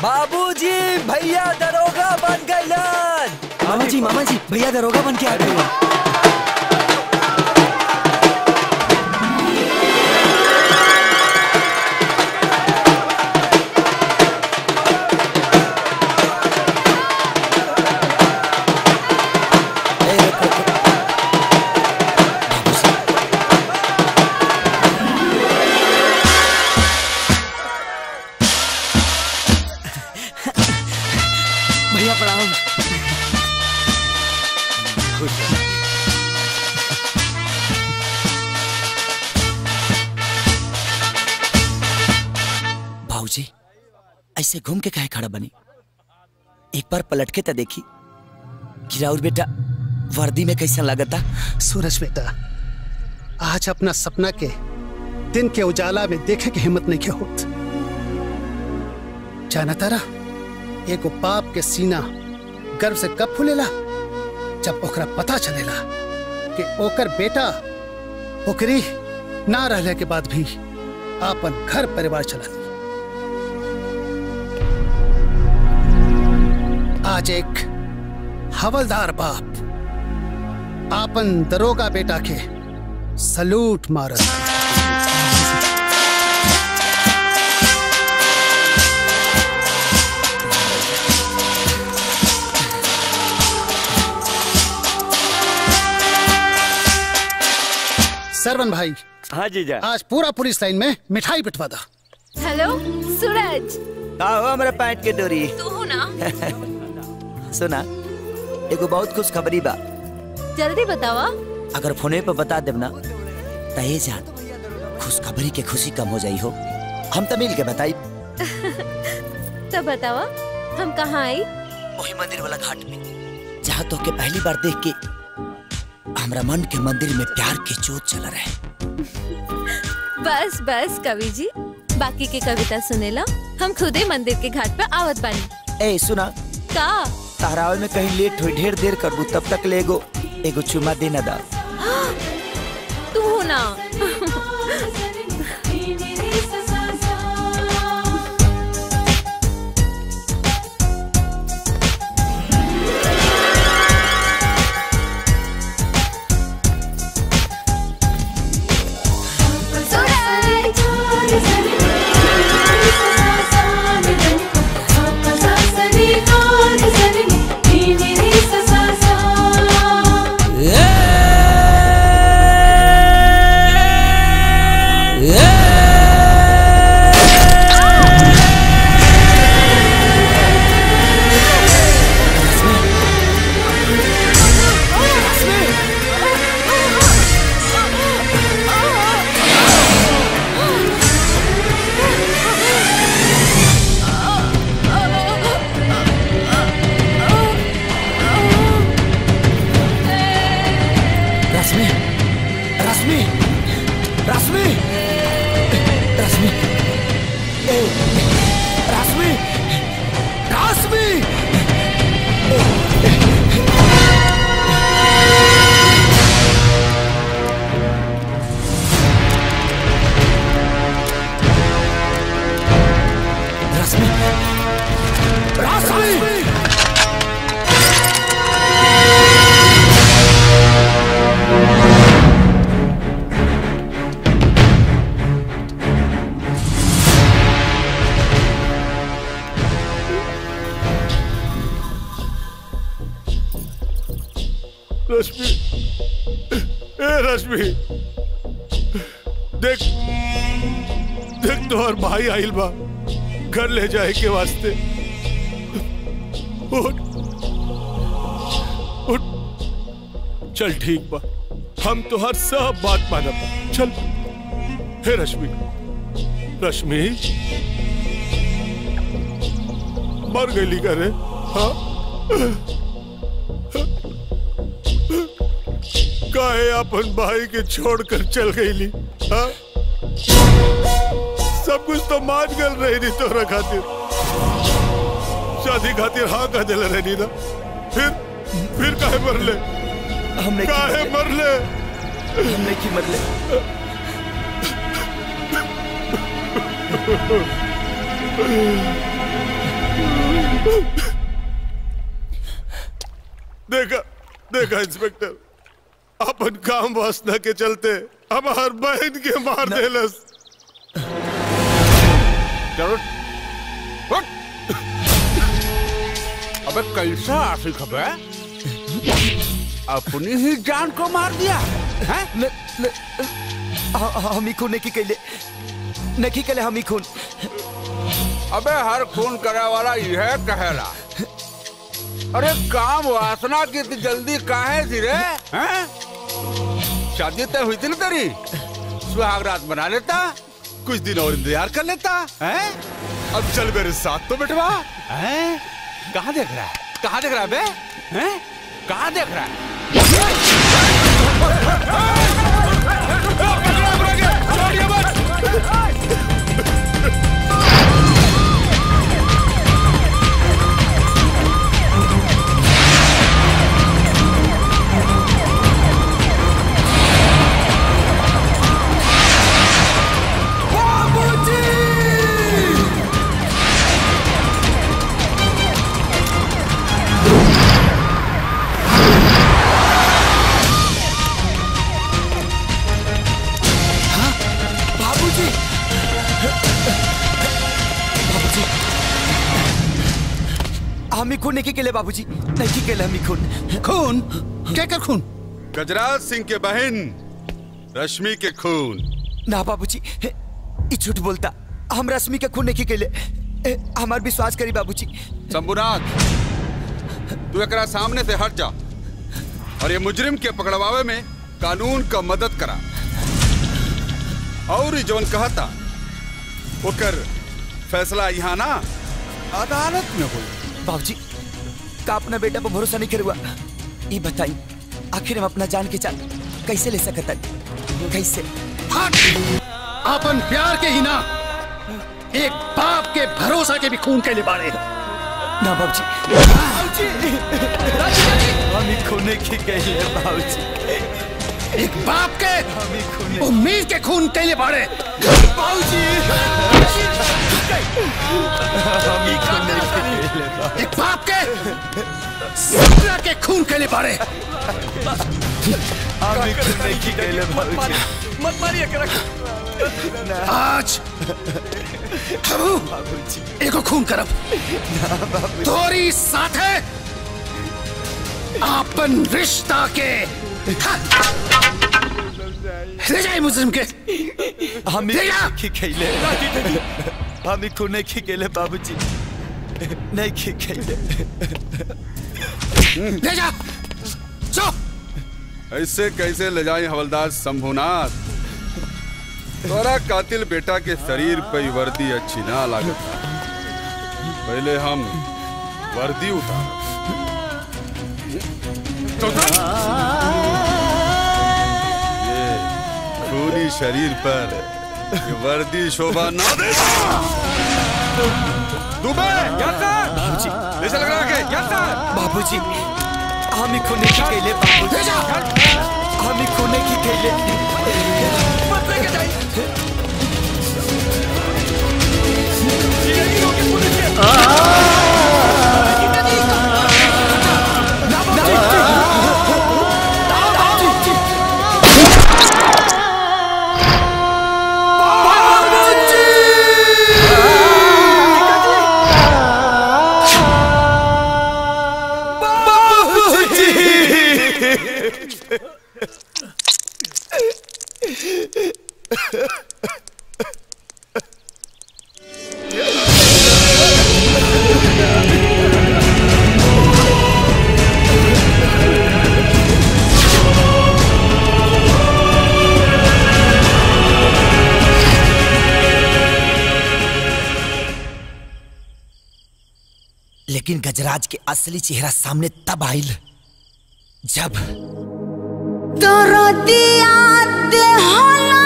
बाबूजी भैया दरोगा बन गइलन मामा जी मामा जी भैया दरोगा बन के आ गए हैं। भैया प्रणाम भाऊजी ऐसे घूम के काहे खड़ा बनी एक बार पलट के तो देखी कि राउर बेटा वर्दी में कैसा लगता सूरज बेटा आज अपना सपना के दिन के उजाला में देखे के हिम्मत नहीं के होत जाना तारा एगो बाप के सीना गर्व से कब फूलेला जब ओकरा पता चलेला कि ओकर बेटा ओकरी ना रहले के बाद भी आपन घर परिवार चला आज एक हवलदार बाप आपन दरोगा बेटा के सलूट मारत सरवन भाई हाँ जीजा आज पूरा पुलिस लाइन में मिठाई पिटवा दा हेलो सूरज आओ हमारे पैंट के डोरी तू हो ना सुना एगो बहुत खुश खबरी बा जल्दी बतावा अगर फोने पे बता देब ना तो ये जान खुशखबरी के खुशी कम हो जाई हो हम तो मिल के बताई तो बतावा हम कहाँ आई वही मंदिर वाला घाट में जहाँ तो के पहली बार देख के हमरा मन के मंदिर में प्यार के जोत चल रहे बस बस कवि जी बाकी की कविता सुनेला हम खुदे मंदिर के घाट पे आवत बानी ए सुना का तारावे में कहीं लेट हुई ढेर देर करबू तब तक ले एगो एगो चुमा देना दा तू हो ना रश्मि रश्मि रश्मि रश्मि ए, रश्मि रश्मि रश्मि रश्मि रश्मि ए रश्मि देख देख तोहर भाई आइल बा घर ले जाए के वास्ते उठ उठ चल ठीक बा हम तोहर सब बात मानब चल हे रश्मि रश्मि मर गई करे हाँ काहे अपन भाई के छोड़कर चल गईली हाँ? सब कुछ तो मान गल रही नहीं तोरा खातिर शादी खातिर हाँ कह दिल रही ना फिर फिर काहे मर ले हमने काहे मर ले हमने की मरले देखा इंस्पेक्टर अपन काम वासना के चलते हमार बहन के मार देलस चलो उठ। अबे कैसा आशिक है अपनी ही जान को मार दिया हैं? न, न, ह- हम ही खून नहीं कैले नहीं कैले हम ही खून अबे हर खून करे वाला यह कहेला अरे काम वासना की इतनी जल्दी काहे थी रे हैं? शादी तय हुई थी ना तेरी सुहाग रात बना लेता कुछ दिन और इंतजार कर लेता हैं? अब चल मेरे साथ तो बिठवा हैं? कहाँ देख रहा है कहाँ देख रहा है बे हैं? कहाँ देख रहा है बाबूजी बाबूजी हम ही खून नहीं कैले बाबूजी नहीं कैले हम ही खून खून क्या कर खून गजराज सिंह के बहन रश्मि के खून ना बाबूजी ई झूठ बोलता हम रश्मि के खून नहीं कैले ए, हमार विश्वास करी बाबूजी शंभुनाथ तू एकरा सामने से हट जा और ये मुजरिम के पकड़वावे में कानून का मदद करा और ई जौन कहता ओकर फैसला यहाँ ना अदालत में हुई बाबूजी का अपना बेटा पर भरोसा नहीं करुआ ये बताई आखिर हम अपना जान के जान कैसे ले सकता कैसे हट अपन प्यार के ही ना एक बाप के भरोसा के भी खून के लिबाड़े ना बाबूजी हम ही खून नहीं कैले बाबूजी एक बाप के हम ही खून उम्मीद के खून के लिबाड़े बाबूजी हम ही खून नहीं कैले एक बाप के सपना के खून के लिबाड़े हम ही खून नहीं कैले बाबूजी मत मारिए आज हम बाबूजी एगो खून करब तोरी साथे आपन रिश्ता के ले जाए मुजरिम के हम ही भैया! नहीं कैले हम ही खून नहीं कैले बाबूजी नहीं कैले ले जा चो ऐसे कैसे ले जाए हवलदार शंभुनाथ तोरा कातिल बेटा के शरीर पे ही वर्दी अच्छी ना लागत पहले हम वर्दी उतार ये खूनी शरीर पर ये वर्दी शोभा ना दे दुबे बाबूजी ऐसा लग रहा है कि बाबूजी हम ही खून नहीं कैले बाबूजी हम ही खून नहीं कैले मत लेके जाइए लेकिन गजराज के असली चेहरा सामने तब आइल जब दरदिया देहला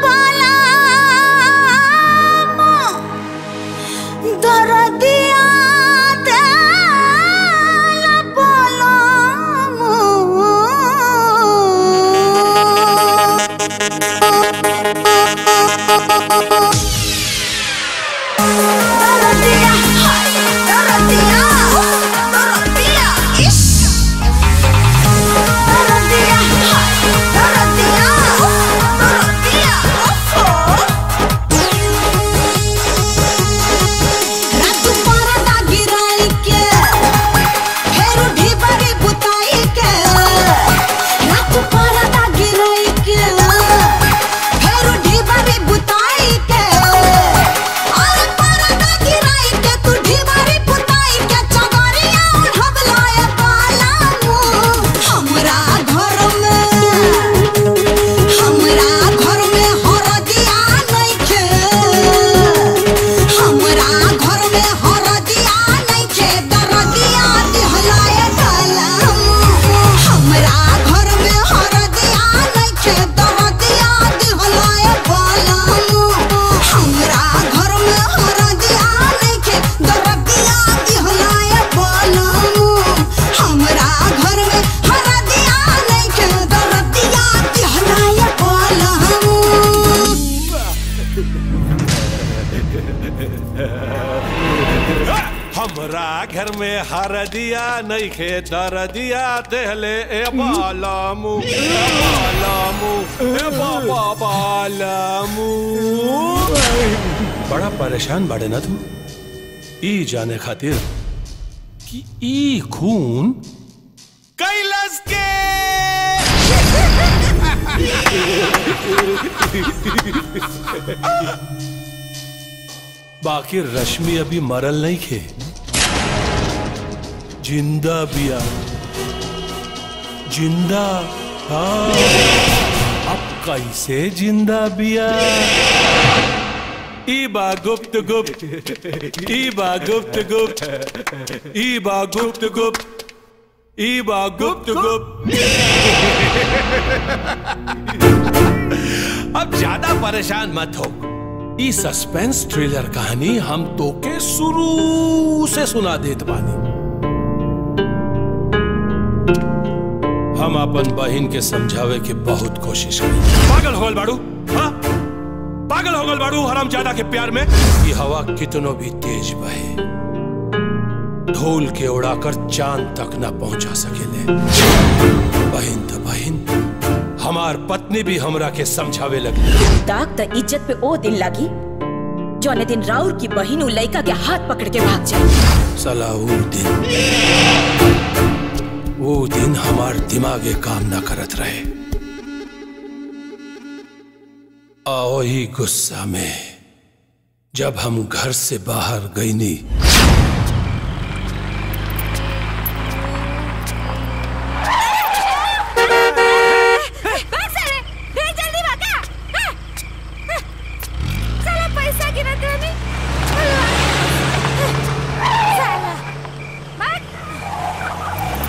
बलाम दरदिया देहला बलाम दरदिया हाय दरदिया दरदिया इश्क हमरा घर में हर दिया नहीं खे दर दिया देहले ए बालामू ए बालामू ए बाबा बालामू बड़ा परेशान बाड़े ना तू ई जाने खातिर कि ई खून कैलाश के बाकी रश्मि अभी मरल नहीं खे जिंदा बिया जिंदा हाँ अब कैसे जिंदा बिया ईबा गुप्त गुप्त ईबा गुप्त गुप्त ईबा गुप्त गुप्त ईबा गुप्त गुप्त अब ज्यादा परेशान मत हो ई सस्पेंस थ्रिलर कहानी हम तो के शुरू से सुना देत बानी हम अपन बहन के समझावे के बहुत कोशिश करी पागल हो गल बाड़ू हाँ? पागल हो गल बाड़ू हराम ज्यादा के प्यार में ये हवा कितनो भी तेज बहे धूल के उड़ाकर चांद तक ना पहुंचा सकेले बहन तो बहन हमार पत्नी भी हमरा के समझावे लगी दाग त इज्जत पे ओ दिन लागी जौने दिन राउर की बहिन उ लइका के हाथ पकड़ के भाग जाए सला वो दिन वो दिन हमार दिमागे काम ना करत रहे आओ ही गुस्सा में जब हम घर से बाहर गई नहीं भाग साले रे जल्दी भागा हाँ, हाँ, साला पैसा गिरत रहनी साला भाग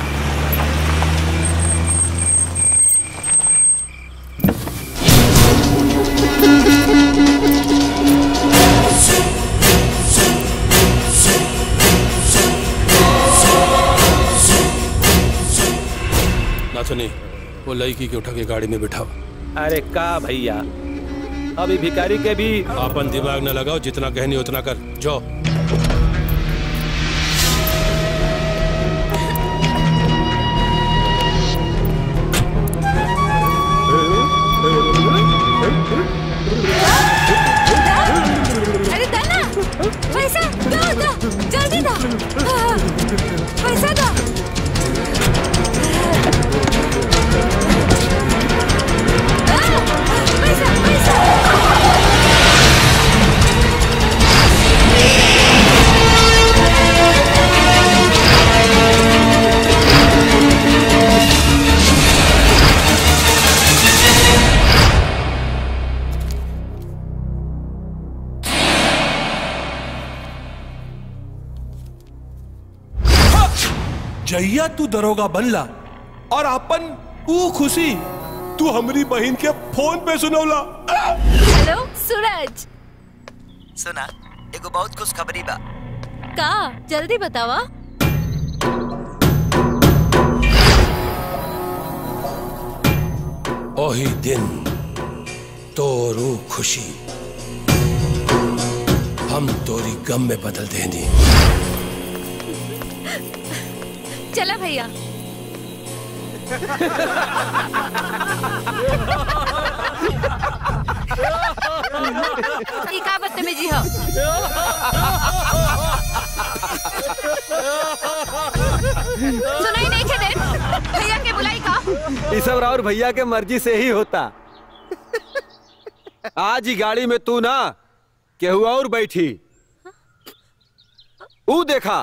नाथुनी वो लड़की के उठा के गाड़ी में बिठाओ अरे का भैया अभी भिखारी के भी अपन दिमाग न लगाओ जितना कहनी उतना कर जाओ अरे दाना पैसा दो दो जल्दी दो हाँ, पैसा दो हाँ, पैसा पैसा जैया तू दरोगा बनला और अपन ऊ खुशी तू हमारी बहन के फोन पे सुनौला हेलो सूरज सुना एगो बहुत खुश खबरी बा का जल्दी बतावा ओही दिन तोरू खुशी हम तोरी गम में बदल देनी चला भैया ई का बदतमीजी हो सुनाई नहीं खे दे भैया के बुलाई का ये सब और भैया के मर्जी से ही होता आज ही गाड़ी में तू ना केहू और बैठी ऊ देखा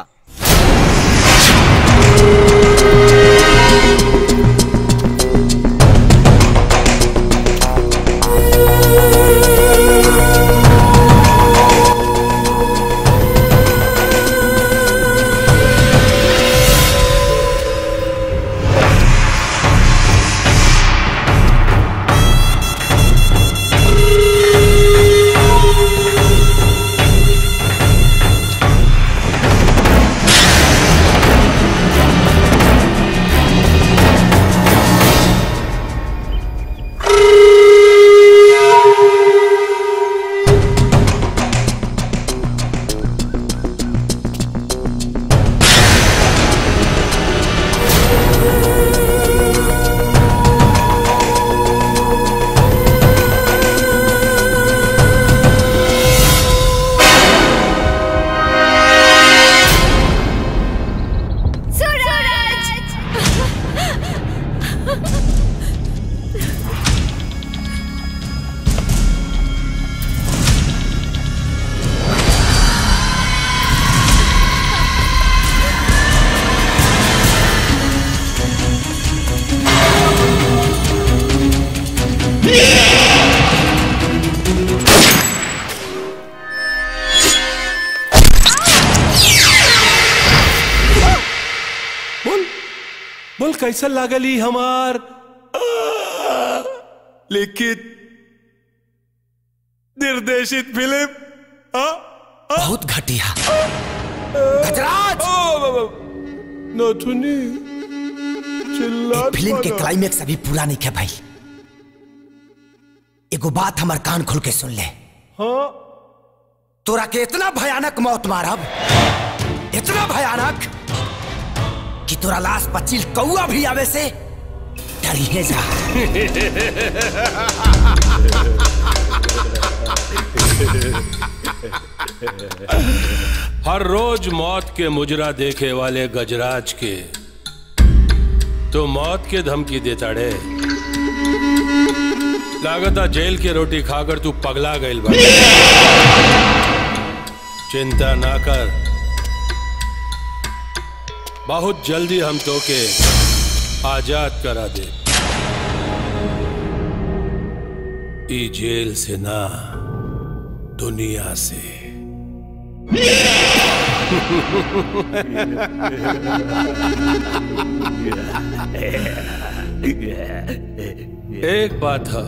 बोल कैसा लागली हमार आ, लिखित निर्देशित फिल्म आ? बहुत घटिया गजराज नथुनी चिल्ला फिल्म के क्लाइमेक्स अभी पूरा नहीं है भाई एगो बात हमार कान खोल के सुन ले हाँ तोरा के इतना भयानक मौत मारब इतना भयानक कि तोरा लाश पचिल कौआ भी आवे से डरिए जा हर रोज मौत के मुजरा देखे वाले गजराज के तो मौत के धमकी देता रे लागता जेल के रोटी खाकर तू पगला गईल बा चिंता ना कर बहुत जल्दी हम तो के आजाद करा दे ई जेल से ना दुनिया से एक बात है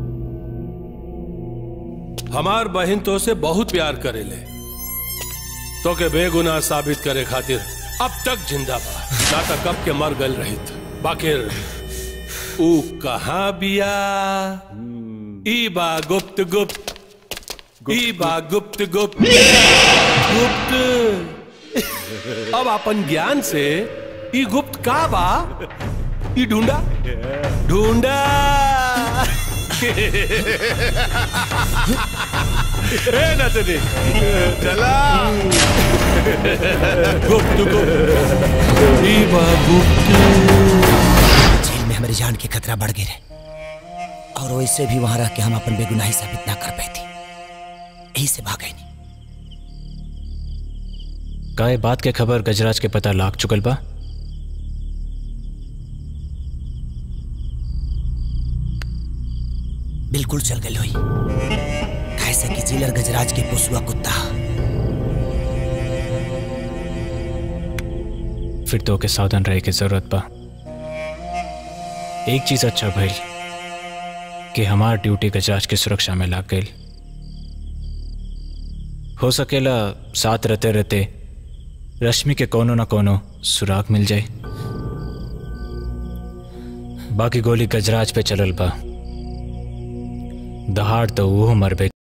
हमार बहन तो से बहुत प्यार करेले तो के बेगुनाह साबित करे खातिर अब तक जिंदा बा ना तो कब के मर गल रहित बाकिर ऊ कहाँ बिया ई बा गुप्त गुप्त ई बा गुप्त गुप्त गुप्त अब अपन ज्ञान से ई गुप्त का बा ई ढूंढा ढूंढा रे नतनी चला गुप्त गुप्त ई बा गुप्त जेल में हमारी जान की खतरा बढ़ गई रहे और वैसे भी वहां रह के हम अपन बेगुनाही साबित ना कर पाई थी यही से भाग गई का ये बात के खबर गजराज के पता लाग चुकल बा बिल्कुल चल गई हुई कैसे कि जिलर गजराज के पोसुआ कुत्ता फिर तो के सावधान रहे की जरूरत बा एक चीज अच्छा भइल कि हमार ड्यूटी गजराज की सुरक्षा में लाग गई हो सकेला साथ रहते रहते रश्मि के कोनो न कोनो सुराग मिल जाए बाकी गोली गजराज पे चलल बा दहाड़ तो वो मरबे